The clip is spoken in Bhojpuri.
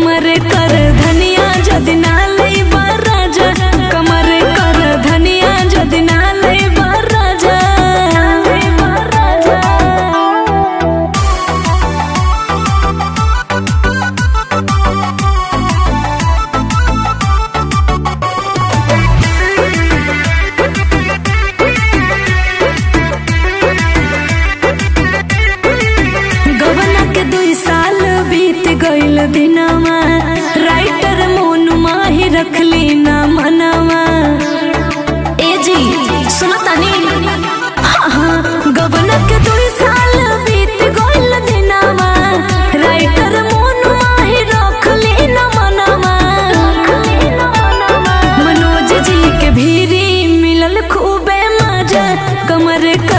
कमर कर धनिया जदि ना लइबा राजा कमर कर धनिया जदि ना लइबा राजा गवना के दुई साल बीत गइल दिनवा राइटर मोन माही रखली ना मनवा ए जी सुनो तनी हाँ हाँ गवना के दुई साल बीत गइल दिनवा राइटर मोन माही रखली ना मनवा मनोज जी के भीरी मिलल खूबे मजा कमर